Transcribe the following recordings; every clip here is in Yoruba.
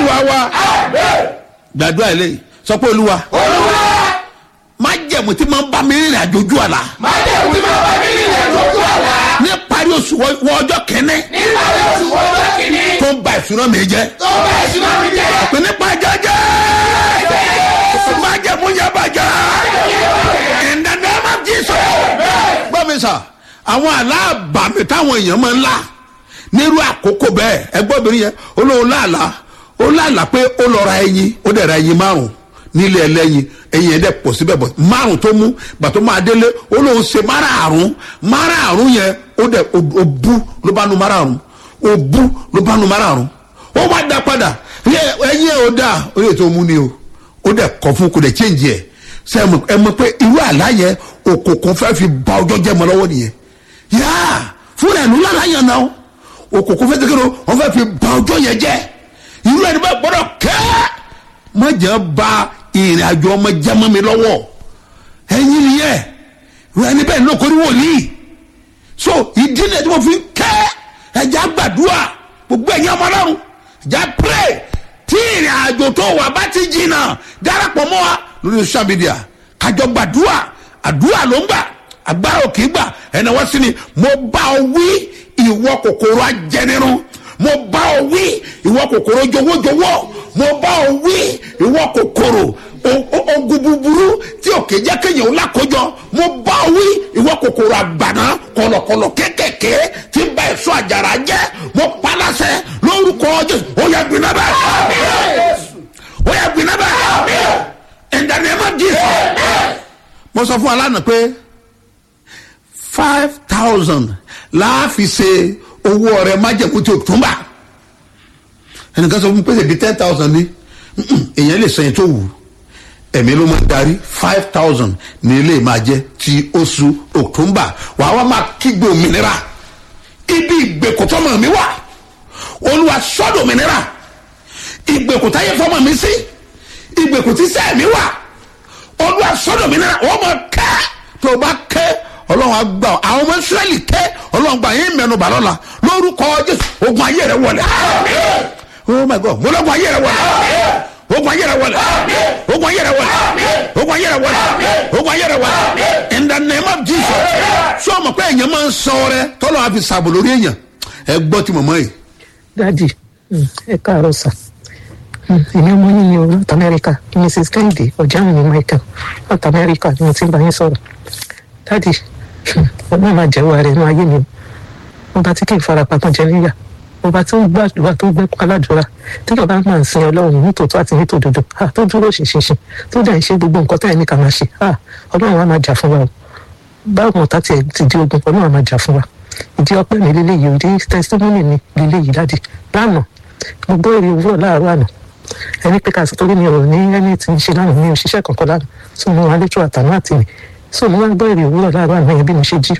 olúwa wa gbàdúrà ilé sọ pé olúwa olúwa má jẹ̀mú tí máa ń bá mi rìnrìn àjò ojú àlá má jẹ́ òtí máa bá mi nílẹ̀ lójú àlá ní parí oṣù wọ wọ ọjọ́ kẹ́ni nígbà tí oṣù wọjọ́ kìíní tó ń ba ìṣúná mi jẹ́ tó bá ìṣúná mi jẹ́ pé nípa jẹ́jẹ́ má jẹ̀mú yẹn bàjẹ́ in the name of Jesus. gbọ́ mi sà àwọn aláàbàmì táwọn èèyàn máa ń là nírú àkókò bẹ́ẹ̀ ẹgbọ́n obìnrin yẹn olóhùn láàlá ó láàlá pé ó lọ ra ẹyin ó dẹ̀ ra ẹyin márùn nílé ẹlẹ́yin ẹyin yẹn dẹ̀ pọ̀ síbẹ̀ bọ̀ márùn tó mú gbàtọ́ máa délé olóhùn ṣe márààrún márààrún yẹn ó dẹ̀ ó bú ló bá nu márààrún ó bú ló bá nu márààrún ó wá dá padà ẹyin ẹ̀ ó dà ó lè tó mú ni o ó dẹ̀ kọ́ fún kó dẹ̀ change ẹ̀ ṣe ẹ mọ̀ pé irú àlá yẹn òkùnkùn fẹ́ fi ba ọjọ́ jẹ́ mọ́ lọ́wọ́ nìyẹn yáà fúnra ẹ̀ ló lálá yẹn náà òkùnkùn fẹ́ tẹ́kẹ́ ló wọ́n fẹ́ fi ba ọjọ́ yẹn jẹ́ irú ẹni bá gbọ́dọ̀ kẹ́ má jẹ́ ba ìrìn àjò ọmọ jẹ́ mọ́ mi lọ́wọ́ ẹ̀yin nìyẹn irú ẹni bẹ́ẹ̀ ló kórìí wòlíì so ìdí ni ẹni wọ́n fi kẹ́ ẹja gbàdúrà gbogbo ẹ̀yin ọmọ ọlọ́run ẹja pray tí ìrìn àjò tó wà bá ti jìnnà darapọ̀ mọ́ wa lórí social media kájọ gbàdúrà àdúrà ló ń gbà agbára òkè gbà ẹnì wọ́n sí ni mo bá ọ wí ìwọ kòkòrò ajẹnirun mo bá ọ wí ìwọ kòkòrò jọwọ́jọwọ́ mo bá ọ wí ìwọ kòkòrò ogun búburú tí òkè jẹ́ kéèyàn ó lákòjọ mo bá ọ wí ìwọ kòkòrò àgbàná kọlọkọlọ kékèké tí ń bá èso àjàrà jẹ́ mo palasẹ lórúkọ jésù ó yẹ gbiná bẹ́ẹ̀ ó yẹ gbiná bẹ́ẹ̀ in the name of jesus mo sọ fún alánà pé five thousand láàfin ṣe owó ọrẹ májẹ̀kú tí o tún bá ẹnìkan sọ fún mi pé ṣèbí ten thousand ni èèyàn lè sẹ́yìn tó wù ẹ̀mí ló máa darí five thousand ní ilé máa jẹ́ ti oṣù october wàá wá máa kígbe òmìnira ibi ìgbèkùtọ́mọ̀ mi wà olúwa sọ́dọ̀ òmìnira ìgbèkùtáyé fọmọ mi sí ìgbèkùtísẹ́ mi wà olúwa sọ́dọ̀ òmìnira wọ́n máa kẹ́ tó o bá kẹ́ ọlọ́run àgbà àwọn ọmọ israẹli kẹ́ ọlọ́run gbà yín mẹ́nu bà lọ́la lórúkọ jésù ogun ayé rẹ wọlé oh my god mo lọ́gun ayé rẹ wọlé ogun ayé rẹ wọlé ogun ayé rẹ wọlé ogun ayé rẹ wọlé ogun ayé rẹ wọlé in the name of jesus sọ ma pé èèyàn máa ń sọ rẹ tọ́lọ́ àfi sàbò lórí èèyàn ẹ gbọ́ ti mọ̀mọ́ yìí. dadi ẹ káàárọ̀ sà èmi ọmọ yín ní o north america mrs kennedy ọ̀jáàmù ní michael north america ni mo ti ń bá yín sọ̀rọ̀ dadi ọlọ́run máa jẹ́wọ́ rẹ̀ nínú ayé mi ọba tí kì í fara pamọ́ jẹ níyà ọba tí ó gbàdúrà tó gbẹ́ aládùúrà tí yọba máa ń sin ọlọ́run nítòótọ́ àti nítòdodo tó dúró ṣinṣinṣin tó dẹ̀ ń ṣe gbogbo nǹkan tẹ́ ẹ̀ ní ká máa ṣe ọlọ́run á máa jà fún wa o báwo mọ̀tá tiẹ̀ ti di ogun ọlọ́run á máa jà fún wa ìdí ọpẹ́ mi lélẹ́yìí ìdí testimony mi lélẹ́yìí dádì lánàá mo gbọ́ èrè òwúrọ̀ láàárọ̀ àná ẹni pé káàsì torí mi ò ní ẹni tí ń ṣe lánàá mi ò ṣiṣẹ́ kankan lánàá tó mo wà létò àtàná àti mi so mo wá gbọ́ èrè òwúrọ̀ láàárọ̀ àná yẹn bí mo ṣe jí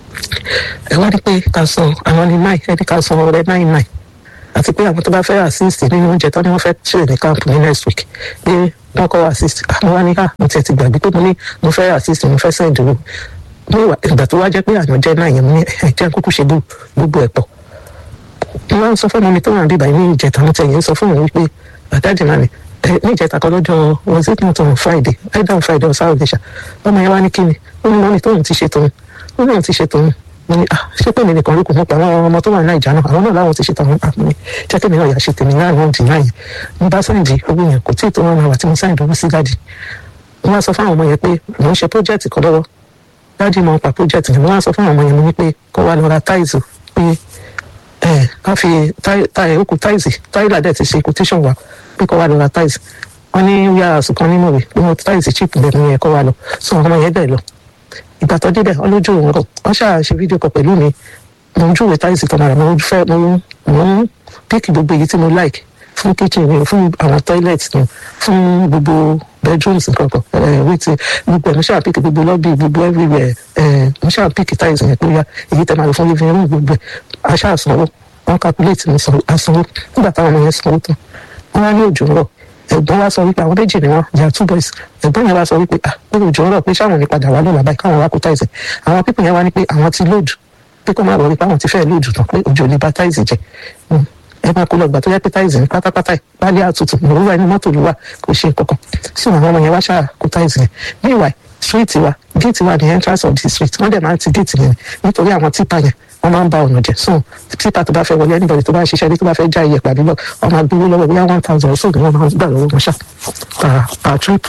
ẹ wá rí pé ká san àwọn ní náì ẹni ká san ọrẹ náì náì àti pé àwọn tó bá fẹ́ assist nínú oúnjẹ tó ní wọ́n fẹ́ ṣe ní camp ní next week pé wọ́n kọ́ assist àwọn wá ní ká mo tiẹ̀ ti gbàgbé pé mo ní mo fẹ́ assist mo fẹ́ send owó ìgbà tó wá jẹ́ pé àyàn jẹ́ náà yẹn mo ní ẹ̀jẹ̀ kúkú ṣe gbogbo ẹ̀ pọ̀ mo wá ń sọ fún mi tó wà níbàyí ní ìjẹta mo tẹ̀yìn sọ fún mi wípé àdájì náà ni ní ìjẹta kan lọ́jọ́ was it not on friday either on friday or saturday ṣá ọmọ yẹn wá ní kíni ó ní mọ́ni tóun ti ṣe tòun ó ní òun ti ṣe tòun mo ní ah ṣé pé mi nìkan ló kù mọ́ pa àwọn ọmọ tó wà ní nàìjà náà àwọn náà láwọn ti ṣe tòun àpò mi jẹ́ kí mi náà yà ṣe tèmi náà náà dì náà yẹn mo bá sáǹdì owó yẹn kò tí ì tó wọn àwà tí mo sáǹdì owó sí dáàdì mo wá sọ fún àwọn ọmọ yẹn pé mò ń ṣe project kan lọ́wọ́ dáàdì mo ń pa project yẹn mo wá sọ fún àwọn ọmọ yẹn mo ní pé kó wá lọ ra táìsì pé ẹ ká fi táì okùn táìsì táìlà dẹ̀ ti ṣe quotation wa pé kó wá lọ ra táìsì wọn ní yàrá sùkàn nínú rẹ̀ pé wọn táìsì chip lẹ́nu yẹn kó wá lọ sọ ọmọ yẹn bẹ́ẹ̀ lọ ìgbà tó débẹ̀ ọlójú òun rọ̀ wọ́n ṣáà ṣe fídíò kan pẹ̀lú mi mo ń júwèé táìsì kan náà mo fẹ́ mo mo ń píkì gbogbo èyí tí mo like fún kitchen mi fún àwọn toilet mi fún gbogbo bedrooms nǹkan kan ẹ wíìtì gbogbo ẹ mo ṣáà píkì gbogbo lobby gbogbo everywhere ẹ mo ṣáà píkì táìsì yẹn pé ya èyí tẹ máa lò fún living room gbogbo ẹ a ṣáà sanwó wọn calculate mi sanwó nígbà táwọn ọmọ yẹn sanwó tán wọn wá ní òjò rọ̀ ẹ̀gbọ́n wa sọ wípé àwọn méjì ni wọn they are two boys ẹ̀gbọ́n yẹn wá sọ wípé ah pé òjò ń rọ̀ pé sáwọn ní padà wá lọ́la báyìí káwọn wá kó táìsì àwọn pípọ̀ yẹn wá ní pé àwọn ti lóòdù pé kó má rọ̀ wípé àwọn ti fẹ́ lóòdù tán pé òjò lè ba táìsì jẹ ẹ máa kó lọ gbà tó yẹ pé táìsì ní pátápátá ìpálí àtútù òwúrọ̀ ẹni mọ́tò ló wà kò ṣe kankan sí àwọn ọmọ yẹn wá ṣáà kó táìsì yẹn meanwhile street wa gate wa the entrance of the street wọ́n dẹ̀ máa ti gate yẹn nítorí àwọn tipa yẹn wọ́n máa ń ba ọ̀nà jẹ́ so tipa tó bá fẹ́ wọlé anybody tó bá ṣiṣẹ́ ní tó bá fẹ́ já iye pàdé lọ wọ́n máa gbowó lọ́wọ́ bóyá one thousand or so ni wọ́n máa gbà lọ́wọ́ wọn ṣá per per trip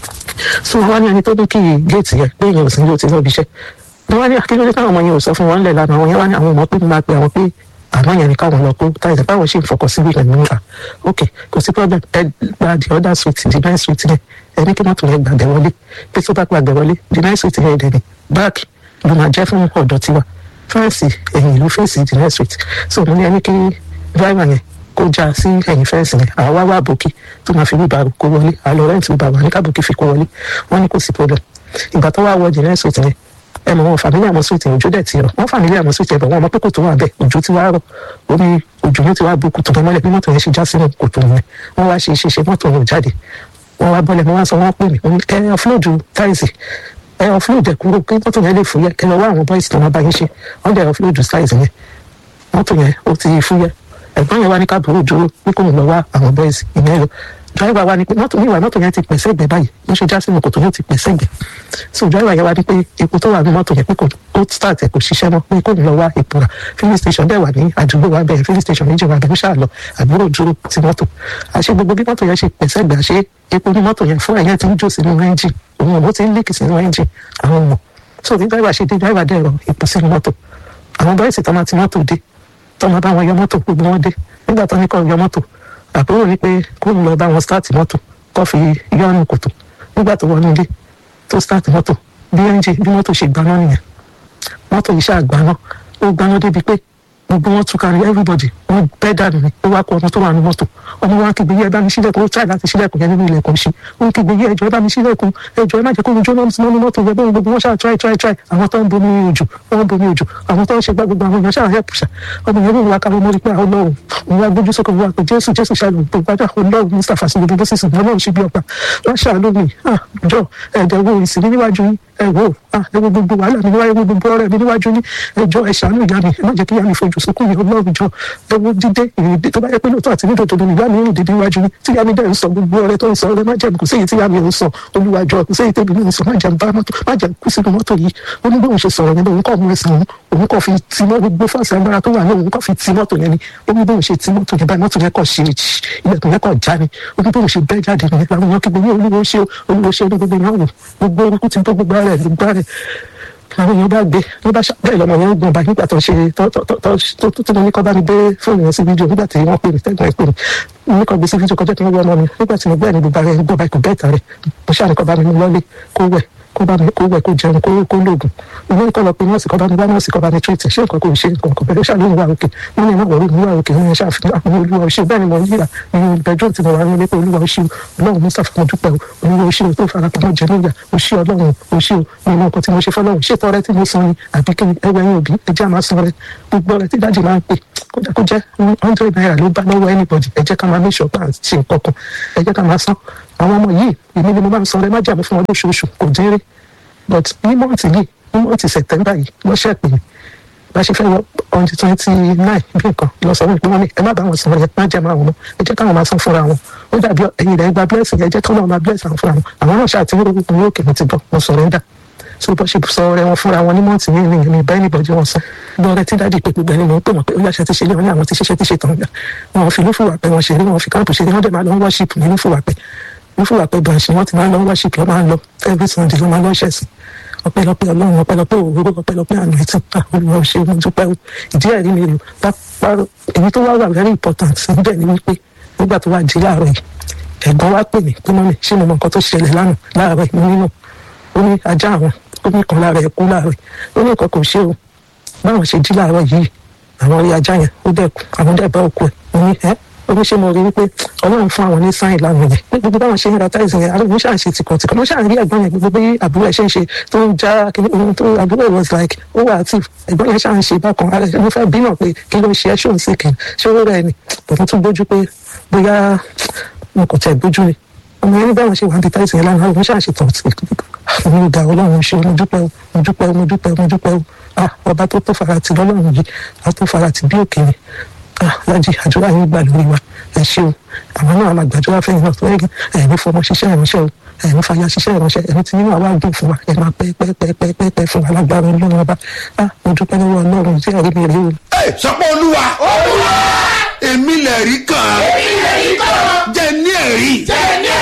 so wọ́n wá ní ẹni tó ní kí gate yẹn pé èèyàn ò sí ní o ti lọ́ọ́ bí iṣẹ́ wọ́n wá ní akíndélé káwọn ọmọ yẹn ò sọ fún wọn lẹ̀ lánàá àwọn yẹn wá ní àwọn ọmọ pé mo máa pe àwọn pé àmọ́ yẹn ni káwọn lọ kó táyà báwọn ṣe ń fọkàn síbi ìlànà nígbà ok kò sí problem ẹ gba the other suite the nine suite yẹn ẹ ní kí mọ́tò yẹn gbàgbẹ́ wọlé pé tó bá gbàgbẹ́ wọlé the nine suite yẹn dẹ̀ ní báàkì ló máa jẹ́ fún ọ̀dọ̀ tiwa fẹ́ǹsì ẹ̀yìn ìlú fèsì the nine suite so mo ní ẹni kí driver yẹn kó já sí ẹ̀yìn fẹ́ǹsì yẹn àwa wá bòkì tó máa fi wíbà kó wọlé àlọ́ rẹ́ǹtì wíbà wà ní kábòkì fi kó wọlé wọ́n ní kò sí problem ìgbà tó wá wọ the nine suite yẹn ẹ mọ wọn fàmílì àmọ sweet òjò dẹ ti rọ wọn fàmílì àmọ sweet ẹbẹ wọn ọmọ pé kòtò wà bẹ́ẹ̀ òjò ti wá rọ omi òjò yẹn ti wá bu kòtò bẹ́ẹ̀ mọ́lẹ̀ bí mọ́tò yẹn ṣe já sínú kòtò yẹn wọn wá ṣe ṣe mọ́tò yẹn ò jáde wọn wá bọ́lẹ̀ wọn wá sọ wọn pè mí wọn ẹ ọfúlóòdù táìsì ẹ ọfúlóòdù ẹ kúrò pé mọ́tò yẹn lè fúyẹ́ kẹ lọ wá àwọn bọ́ìsì tó wọn bá yín ṣe wọn dẹ ọfúlóòdù táìsì yẹn mọ́tò yẹn ó ti fúyẹ́ ẹ̀gbọ́n yẹn wá ní káàbùrò dúró pé kò ní lọ wá àwọn bọ́ìsì ìyẹn lọ driver wa ni pé mọ́tò níwà mọ́tò yẹn ti pèsè ẹgbẹ́ báyìí wọ́n ṣe já sínú kòtò yẹn ti pèsè ẹgbẹ́ so driver yẹn wá ní pé epo tó wà ní mọ́tò yẹn pé kò ó start ẹ̀ kò ṣiṣẹ́ mọ́ pé kò ní lọ wá epo rà filling station dẹ̀ wà ní àdúgbò wa bẹ́ẹ̀ filling station méjì wà bẹ́ẹ̀ ó ṣáà lọ àbúrò dúró ti mọ́tò àṣẹ gbogbo bí mọ́tò yẹn ṣe pèsè ẹgbẹ́ àṣẹ epo ní mọ́tò yẹn fún ẹ̀yẹn ti ń jó sínú engine òun ọ̀bọ ti ń líkì sínú engine àwọn ọmọ so bí driver ṣe dé driver dẹ̀ rọ epo sínú mọ́tò àwọn bọ́ìsì tó máa ti mọ́tò dé tó máa bá wọn yọ mọ́tò gbogbo wọn dé nígbà tó ní kọ́ yọ mọ́tò àbúrò ní pé kó ń lọ bá wọn start mọ́tò kó fi yọ́nù kòtò nígbà tó wọnú ilé tó start mọ́tò bí ẹ́ńjì bí mọ́tò ṣe gbaná nìyẹn mọ́tò yìí ṣáà gbaná ó gbaná débi pé gbogbo wọn tún kárí everybody wọn bẹ́ dànù ni ó wá kó ọmọ tó wà ní mọ́tò ọmọ wa kígbe yẹ ẹ bá mi sílẹ̀kùn ó try láti sílẹ̀kùn yẹn nínú ilẹ̀kùn ṣe ó kígbe yẹ ẹjọ́ ẹ bá mi sílẹ̀kùn ẹjọ́ ẹ má jẹ́ kó ojú náà mọ́ ní mọ́tò yẹ bẹ́ẹ̀ gbogbo wọn ṣáà try try try àwọn tó ń bomi ojú wọn ń bomi ojú àwọn tó ń ṣe gbá gbogbo àwọn èèyàn ṣáà help ṣá ọmọ yẹn wọ́n wá káwọ́ mọ́rí pé àwọn ọlọ́run òun wá gbójú sókè wá pé jésù jésù ṣàlù tó gbájà ọlọ́run mustapha sí gbogbo sísìn ọlọ́run ṣe bí ọgbà wọ́n ṣàánú mi jọ ẹ̀ẹ́dẹ̀wò ìsìn níwájú yín ẹ wò ẹ wo gbogbo wàhálà mi níwájú gbogbo ọ̀rẹ́ mi níwájú ní ẹjọ ẹ ṣàánú ìyá mi ẹ má jẹ́ kí ìyá mi fojú sunkún yìí Ọlọ́run jọ ẹ wo dídé ìrìndé tó bá yẹ pé lóòótọ́ àti nídòdò ni ìyá mi ń dìde níwájú ní tí ìyá mi dẹ̀ ń sọ gbogbo ọ̀rẹ́ tó ń sọ ọ̀rẹ́ má jẹ́ kò séyìí tí ìyá mi ń sọ olúwàjọ kò séyìí tèmi ń sọ má jẹ́ bá mọ́tò má jẹ́ kú sínú mọ́tò yìí ó ní bóun ṣe sọ̀rọ̀ yẹn òun kọ́ mú ẹsẹ̀ òun òun kọ́ fi ti mọ́ gbogbo fọ́ọ̀sì agbára tó wà ní òun kọ́ fi ti mọ́tò yẹn ni ó ní bóun ṣe ti mọ́tò yẹn báyìí mọ́tò yẹn kọ́ ṣe ilẹ̀kùn yẹn kọ́ já ni ó ní bóun ṣe bẹ́ jáde nìyẹn làwọn èèyàn kígbe ní olúwo ṣe olúwo ṣe ní gbogbo ìyàwó gbogbo orúkú ti tó gbogbo ara ẹ̀ gbogbo ara ẹ̀ àwọn èèyàn bá gbé ló bá ṣá bẹ́ẹ̀ lọ́mọ yẹn ń gbọ̀n báyìí nígbà tó ṣe tó tó tó tó tó tó ní kọ́ bá mi gbé fóònù yẹn sí fídíò nígbà tí wọ́n pè mí tẹ́gbọ̀n ẹ̀ pè mí ní kọ́ gbé sí fídíò kọjá tí wọ́n wọ́ ọmọ mi nígbà tí mo gbọ́ ẹ̀ ní gbogbo ara ẹ̀ ń gbọ́ báyìí kò bẹ́ẹ̀ tà rẹ̀ mo ṣáà ní kọ́ bá mi mú lọ́lé kó wẹ̀ kó bá mi kó wẹ̀ kó jẹun kó kó lóògùn mo ní kọ́ lọ pé nọ́ọ̀sì kọ́ bá mi bá nọ́ọ̀sì kọ́ bá mi tírètì ṣé nǹkan kò ṣe nǹkan kò bẹ̀rẹ̀ ṣàlóyún wà òkè wọ́n ní ìnáwó mi wà òkè wọ́n yẹn ṣàfihàn àwọn olúwa ọṣẹ bẹ́ẹ̀ ni mo ń yíra nínú bedroom tí mo wà nílé pé olúwa ọṣẹ ọlọ́run mi ṣàfihàn dúpẹ́ o olúwa ọṣẹ tó fara pamọ́ jẹ níyà ọṣẹ ọlọ́run ọṣẹ o nínú nǹkan tí mo ṣe fọlọ́run ṣé tọrẹ tí mo san ni àbí kí ẹwẹ́ yín òbí ẹjẹ́ àmà san rẹ gbogbo rẹ tí dájì máa ń pè kódà kó jẹ́ hundred naira ló bá lọ́wọ́ anybody ẹ jẹ́ ká máa make sure pé à ń ṣe nǹkan kan ẹ jẹ́ ká máa san àwọn ọmọ yìí èmi ni mo máa ń san rẹ má jà mí fún wọn lóṣooṣù kò dín rí but ní mọ́ọ̀tì yìí ní mọ́ọ̀tì sẹ̀tẹ́mbà yìí lọ́sẹ̀ pè mí bá ṣe fẹ́ wọ on the twenty nine bí nǹkan lọ sọ wípé wọ́n ní ẹ má bá wọn sọ yẹn má jẹ́ máa wọn ẹ jẹ́ káwọn máa san fúnra wọn ó dàbí ẹ̀yin rẹ̀ gba blessing yẹn jẹ́ káwọn máa bless àwọn fúnra wọn àwọn náà ṣáà ti ń rògbò ní òkè mi ti bọ̀ wọn surrender so bó ṣe sọ ọ̀rẹ́ wọn fúnra wọn ní mọ́ọ̀tì yìí ni èmi bá ẹnìbọ̀dì wọn sọ lọ́rẹ́ tí dáàdì pé gbogbo ẹni mọ̀ ń pè wọ́n pé ó yàṣẹ ti ṣe lé wọn ní àwọn ti ṣiṣẹ́ ti ṣe tán gbà wọn fi lófùwà pé wọn ṣeré wọn fi káàpù ṣeré wọn dẹ̀ máa lọ worship ní lófùwà pé lófùwà pé branch wọn ti máa lọ worship lọ máa lọ every Sunday ló máa lọ ṣẹ̀sìn ọpẹ́lọpẹ́ Ọlọ́run ọpẹ́lọpẹ́ òwúrò ọpẹ́lọpẹ́ àná ẹtì olùwà ọṣẹ mo dúpẹ́ o ìdí ẹ̀rí mi rè pápá èyí tó wá wà very important níbẹ̀ ni wípé nígbà tó wà jí láàárọ̀ yìí ẹ̀gbọ́n wa pè mí pé mọ́mí ṣé mo mọ nǹkan tó ṣẹlẹ̀ lánàá láàárọ̀ yìí mo nínú ó ní ajá àwọn ó ní kan lára ẹ̀ kú láàárọ̀ yìí ó ní nǹkan kò ṣe o báwọn ṣe jí láàárọ̀ yìí àwọn rí ajá yẹn ó dẹ̀ kú àwọn dẹ̀ bá òkú ẹ̀ mo ní ẹ́ oníṣẹ́ mo rí wípé ọlọ́run fún àwọn ní sáìn lánàá yẹn ní gbogbo báwọn ṣe ń ra táìsì yẹn àwọn oníṣẹ́ àṣẹ tìkọ̀ tìkọ̀ wọ́n ṣàǹrí ẹ̀gbọ́n yẹn gbogbo bí àbúrò ẹ̀ ṣe ń ṣe tó ń já kíní ohun tó àbúrò was like ó wà active ẹ̀gbọ́n yẹn ṣàǹ ṣe bákan ara ẹ̀ mo fẹ́ bí náà pé kí ló ń ṣe ẹ́ ṣóun sí kìí ṣé ó rẹ̀ ni bọ̀dọ̀ tún gbójú pé bóyá mo kò tẹ̀ gbójú ni ọmọ yẹn ní báwọn ṣe wà ní táìsì yẹn lánàá àwọn ṣàǹ ṣe tọ̀ mo dà ọlọ́run ṣe mo dúpẹ́ mo dúpẹ́ mo dúpẹ́ mo dúpẹ́ ọba tó tó farati lọ́lọ́run yìí a tó farati bí òkè ni lájì àdúrà yín gbà lórí wa ẹ ṣeun àwọn náà la gbàdúrà fẹ́yìn náà tó ẹ̀yìn ẹ̀mí fọmọ ṣiṣẹ́ ìránṣẹ́ o ẹ̀mí fàyà ṣiṣẹ́ ìránṣẹ́ ẹ̀mí tí nínú àwa dùn fún wa ẹ̀ máa pẹ́ pẹ́ pẹ́ pẹ́ pẹ́ pẹ́ fún wa lágbára ọlọ́run ọba ah mo dúpẹ́ lọ́wọ́ ọlọ́run tí ẹ̀rí mi rí o ẹ sọpọ olúwa èmi lè rí kàn án ilẹ̀ yìí kọ́ jẹ ní ẹ̀rí jẹ́ ní